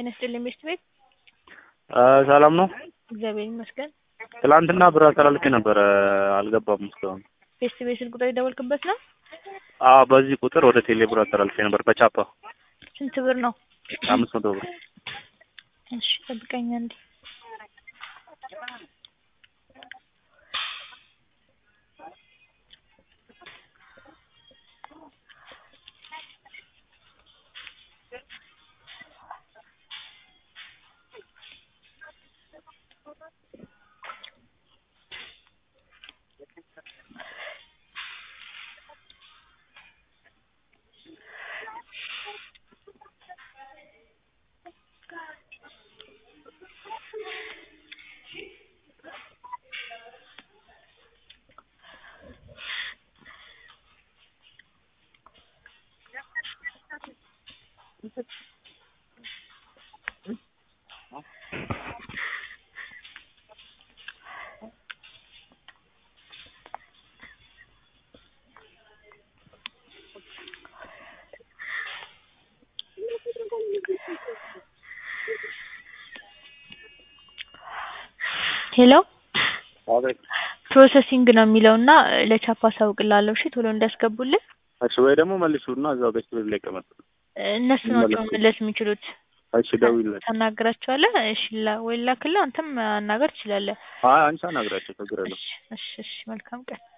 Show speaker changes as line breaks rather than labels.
ጤና ይስጥልኝ ቤት ቤት
ሰላም ነው።
እግዚአብሔር ይመስገን።
ትላንትና ብር አስተላልፌ ነበረ አልገባም እስካሁን።
ቤት ቤት ስልክ ቁጥር የደወልክበት ነው?
አዎ በዚህ ቁጥር ወደ ቴሌ ብር አስተላልፌ ነበር በቻፓ
ስንት ብር ነው?
አምስት መቶ ብር።
እሺ ጠብቀኝ አንዴ። ሄሎ
አቤት።
ፕሮሰሲንግ ነው የሚለው እና ለቻፓ አሳውቅልሃለሁ። እሺ ቶሎ እንዲያስገቡልን።
እሺ ወይ ደግሞ መልሱና እዛው ቤት ቤት ላይ ቀመጥ።
እነሱ ናቸው መመለስ የሚችሉት።
እሺ ደውይለት።
ታናግራቸዋለህ። እሺ ላ- ወይ ላክልህ፣ አንተም ማናገር ትችላለህ።
አይ አንቺ አናግራቸው ችግር የለውም።
እሺ እሺ እሺ፣ መልካም ቀን